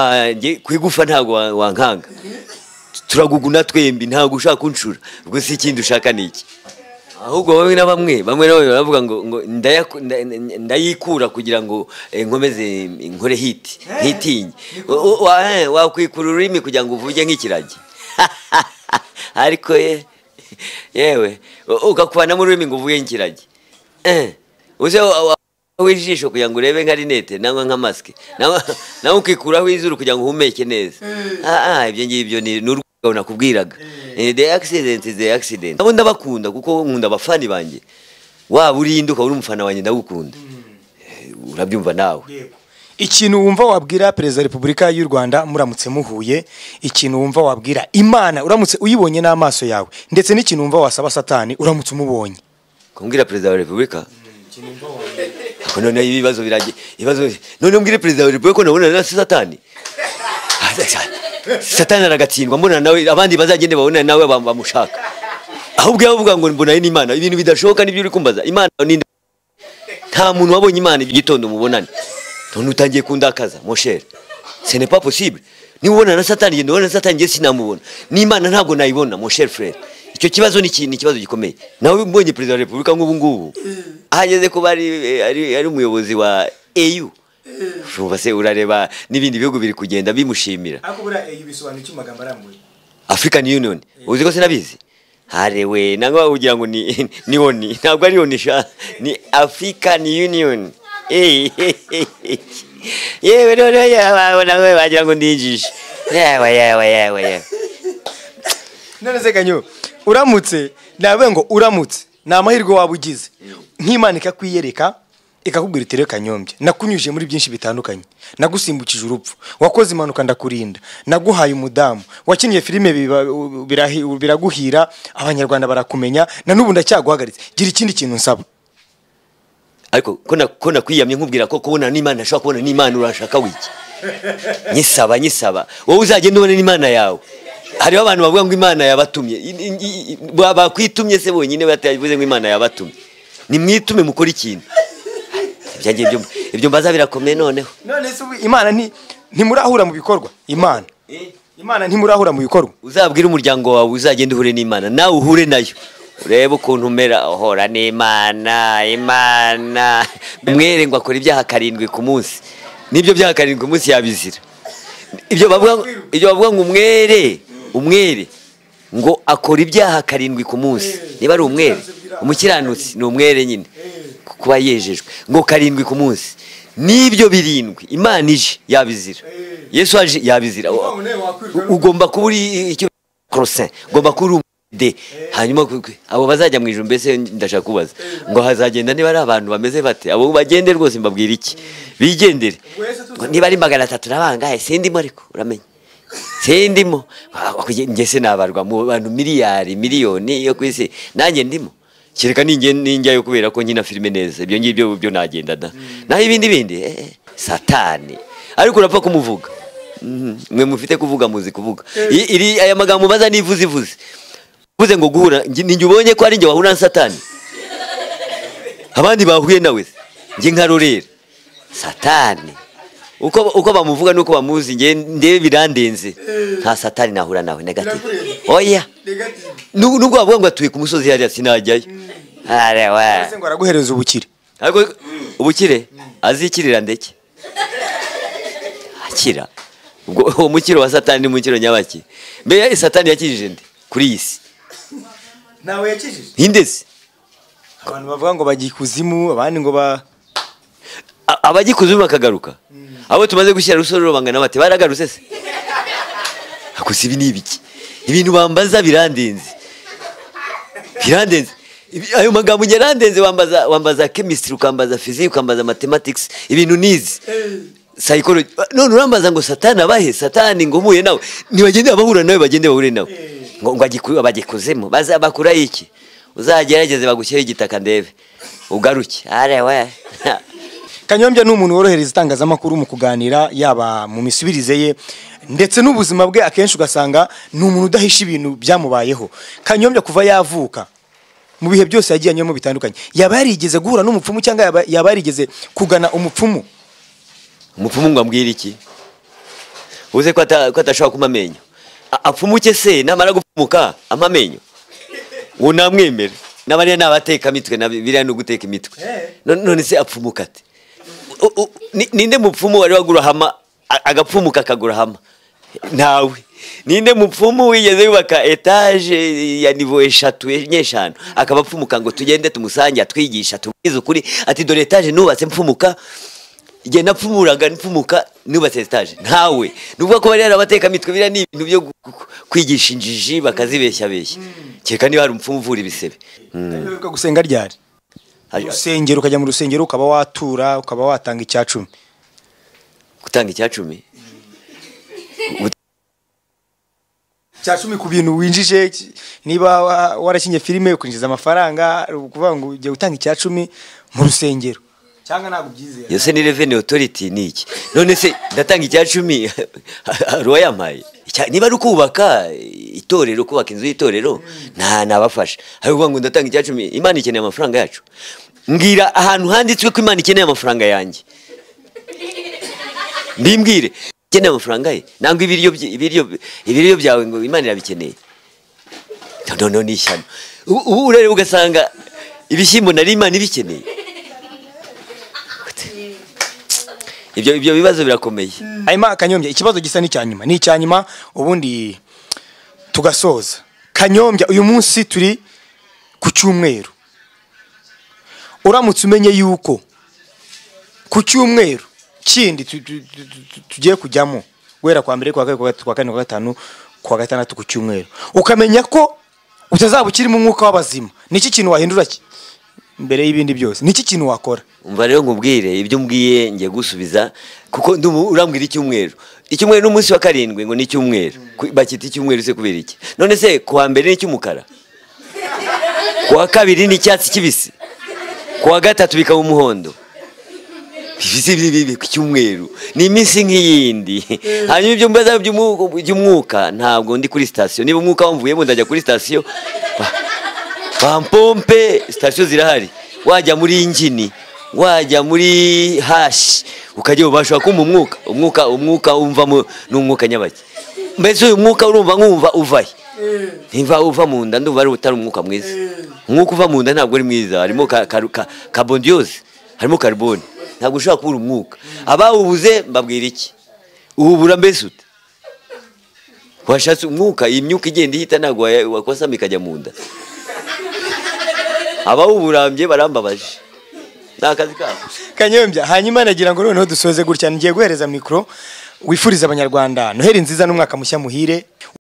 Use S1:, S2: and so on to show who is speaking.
S1: wanjye kwigufa ntabwo wa- wankanga turaguguna twembi ntabwo ushaka kunshura ubwo si ikindi ushaka ni iki ahubwo bamwe na bamwe bamwe na bamwe baravuga ngo ngo ndayaku- nda- nda- ndayikura kugira ngo eh, nkomeze nkore hiti ntitinye U- u- wa- eh, wakwikura ururimi kugira ngo uvuge nk'ikiragi ariko ye yewe u- ugakubanamo ururimi ngo uvuge nk'ikiragi Eh, uze wa- wa- w'ijisho kugira ngo urebe nka rinete nangwa nka masike nawe nawe ukikuraho izuru kugira ngo uhumeke neza Ah, ah, ibyo ngibyo ni ni urwego nakubwiraga Eh, the accident is the accident nabo ndabakunda kuko nkunda abafani banjye waba urinde ukaba uri umufana wanjye ndagukunda Eh, urabyumva nawe
S2: ikintu wumva wabwira perezida wa repubulika y'u rwanda muramutse muhuye ikintu wumva wabwira imana uramutse uyibonye n'amaso yawe ndetse n'ikintu wumva wasaba satani uramutse umubonye
S1: kumbwira perezida wa repubulika Ako noneho ibibazo biragiye ibibazo none mbwire perezida wa repubulika ko nabonana na satani satani aragatsindwa mbona nawe abandi bazagende babonana nawe bam- bamushaka ahubwo yavuga ngo mbonanye n'imana ibintu bidashoboka nibyo uri kumbaza imana ninde nta muntu wabonye imana igitondo mubonane none utangiye kundakaza mosheri ce n'est pas possible niba ubonana na satani genda ubonana na satani njye sinamubona n'imana ntabwo nayibona mosheri frere icyo kibazo ni iki- ni ikibazo gikomeye nawe mbonye perezida wa repubulika nk'ubu ngubu ahageze kuba ari- ari ari umuyobozi wa eu urumva se urareba n'ibindi bihugu biri kugenda bimushimira
S2: ariko buriya iyi bisobanura iki mu magambo arambuye
S1: African Union uzi ko sinabizi harewe nangwa ugira ngo ni ni oni ntabwo ari oni sha ni African Union Eh, yewe rero yewe nangwa bagira ngo ndinjije yewe yewe yewe yewe
S2: none se kanyo uramutse nawe ngo uramutse ni amahirwe waba ugize nk'imana ikakwiyereka ikakubwira iti reka kanyombye nakunyujije muri byinshi bitandukanye nagusimbukije urupfu wakoze impanuka ndakurinda naguhaye umudamu wakinnye filime biba- birahi- biraguhira abanyarwanda barakumenya na n'ubu ndacyaguhagaritse gira ikindi kintu nsaba
S1: ariko ko na- ko nakwiyamye nkubwira ko kubona n'Imana nshobora kubona n'Imana urashaka wiki nyisaba nyisaba wowe uzagenda ubone n'Imana yawe hariho abantu bavuga ngo Imana yabatumye I- i- i- ba- bakwitumye se bonyine batavuze ngo Imana yabatumye nimwitume mukore ikintu ibyo ngibyo ibyo mbaza birakomeye noneho
S2: none se ubu imana nti- ntimurahura mu bikorwa imana imana ntimurahura mu bikorwa
S1: uzabwire umuryango wawe uzagenda uhure n'imana nawe uhure nayo urebe ukuntu umera uhora n'imana imana mwere ngo akora ibyaha karindwi ku munsi n'ibyo byaha karindwi ku munsi yabizira ibyo bavuga ibyo bavuga ngo umwere umwere ngo akora ibyaha karindwi ku munsi niba ari umwere umukiranutsi ni umwere nyine kuba yejejwe ngo karindwi ku munsi n'ibyo birindwi imana ije yabizira yesu aje yabizira ugomba kuba uri icyo crosin ugomba kuba uri umwede hanyuma ku- ku- abo bazajya mu ijuru mbese ndashaka kubaza ngo hazagenda niba ari abantu bameze bate abo bagende rwose mbabwira iki bigendere Ngo niba ari magana atatu nabangaye sindimo ariko uramenya sindimo Ah, kuge- njye sinabarwa mu bantu miliyari miliyoni yo ku isi nanjye ndimo kereka ninjye ninjyayo kubera ko nkina filime neza ibyo ngibyo byo nagenda da naho ibindi bindi eh, eh, satani ariko urapfa kumuvuga Mhm. mwe mufite kuvuga muzi kuvuga I- iri aya magambo baza nivuze ivuze uvuze ngo guhura njye- ninjye ubonye ko ari njye wahura na satani abandi bahuye nawe se? njye nka rorera satani uko, uko bamuvuga nuko bamuzi nge ndebe birandenze nta satani nahura nawe negative oya Nu- nubwo bavuga ngo atuye ku musozi hariya sinajyayo arewa
S2: Ese ngo araguhereza ubukire
S1: ariko ubukire azikirira ndeke akira ubwo uwo mukiro wa satani ni mukiro nyabaki mbere satani yakijije nde kuri iyi si
S2: ntawe yakijije
S1: hindeze
S2: abantu bavuga ngo bajya ikuzimu abandi ngo ba
S1: A- abagikuzimu bakagaruka abo tumaze gushyira rusororo bangana bate baragarutse se gusa ibi ni ibiki ibintu bambaza birandenze birandenze Ibi- ayo magambo njye arandenze wambaza wambaza chemistry ukambaza physics ukambaza mathematics ibintu nizi psychology none urambaza ngo satani abahe satani ngo mpuye nawe nibagende abahura nawe bagende bahure nawe ngo ngo agiku- abagikuzemo baza bakura iki uzagerageze bagushyire igitaka ndebe ugaruke arewe
S2: kanyombya ni umuntu worohereza itangazamakuru mu kuganira yaba mu misubirize ye ndetse n'ubuzima bwe akenshi ugasanga ni umuntu udahisha ibintu byamubayeho kanyombya kuva yavuka mu bihe byose yagiye anyuramo bitandukanye yaba yarigeze guhura n'umupfumu cyangwa yaba- yaba yarigeze kugana umupfumu
S1: umupfumu ngo ambwire iki uze ko ata- ko atashobora kuma amenyo A- apfumuke se namara gupfumuka ama amenyo uwo namwemera n'abariya ni abateka imitwe na biriya ni uguteka imitwe
S2: Eh.
S1: None- none se apfumuka ate U- u- ni- ninde mupfumu wari wagura hama a- agapfumuka akagura hama ntawe ninde mupfumu wigeze yubaka etaje ya nivo eshatu enye eshanu akaba apfumuka ngo tugende tumusange atwigisha tubwize ukuri ati dore etaje nubatse mfumuka igihe napfumuraga npfumuka nubatse etaje ntawe nuvuga ko bari abatekamitwe biriya ni ibintu byo gu- gu- kwigisha injiji bakazibeshya beshya kereka niba hari umupfumu uvura ibisebe Mm.
S2: Wibuka gusenga ryari urusengero ukajya mu rusengero ukaba watura ukaba watanga icya cumi
S1: gutanga icyacumi
S2: cya cumi ku bintu winjije ki- niba wa- warakinye filime ukinjiza amafaranga ari ukuvuga ngo ujya gutanga icya cumi mu rusengero cyangwa ntabwo ubyizera
S1: yose ni revenue authority ni iki none se ndatanga icya cumi hari uwayampaye Icya- niba ari ukubaka itorero kubaka inzu y'itorero nta nabafasha hari uvuga ngo ndatanga icya cumi imana ikeneye amafaranga yacu mbwira ahantu handitswe ko imana ikeneye amafaranga yanjye mbimbwire ikeneye amafaranga ye nangwa ibiryo bye- ibiryo ibiryo byawe ngo imana irabikeneye noneho ni ishyano Ubu- ubu ureba ugasanga ibishyimbo nari imana ibikeneye ibyo ibyo bibazo birakomeye
S2: hanyuma kanyombya ikibazo gisa n'icya nyuma ni icya nyuma ubundi tugasoza kanyombya uyu munsi turi ku cyumweru uramutse umenye yuko ku cyumweru kindi tu- tu- tu- tu- tugiye kujyamo guhera kwa mbere kwa kabiri kwa gatatu, kwa kane kwa gatanu kwa gatandatu ku cyumweru ukamenya ko utazaba ukirimo umwuka w'abazima ni iki kintu wahindura ki mbere y'ibindi byose ni iki kintu wakora
S1: umva rero nkubwire ibyo umbwiye ngiye gusubiza kuko ndumu urambwira icyumweru icyumweru n'umunsi wa karindwi ngo ni icyumweru Ku- bakita icyumweru se kubera iki none se kuwa mbere ni icy'umukara kuwa kabiri ni icyatsi kibisi kuwa gatatu bikaba umuhondo ibisi bibi ku cyumweru ni iminsi nk'iyindi hanyuma ibyo mbaza by'umu- by'umwuka ntabwo ndi kuri sitasiyo niba umwuka wamvuyemo ndajya kuri sitasiyo Ba- bampompe sitasiyo zirahari wajya muri ingini wajya muri hashi ukajya ubashobora kumpa umwuka umwuka umwuka wumvamo ni umwuka nyabaki mbese uyu mwuka urumva nkumva uvahe niba uva mu nda ndumva ari utari umwuka mwiza umwuka uva mu nda ntabwo ari mwiza harimo ka- ka- ka- kabondiyose harimo kariboni ntabwo ushobora kubura umwuka abawubuze mbabwira iki uwubura mbese ute washatse umwuka iyi myuka igenda ihita ntabwo waya- wakosamo ikajya mu nda abawuburambye barambabaje ni akazi kabo
S2: kanyombya hanyuma nagira ngo noneho dusoze gutya ngiye guhereza mikoro wifuriza abanyarwanda noheri nziza n'umwaka mushya muhire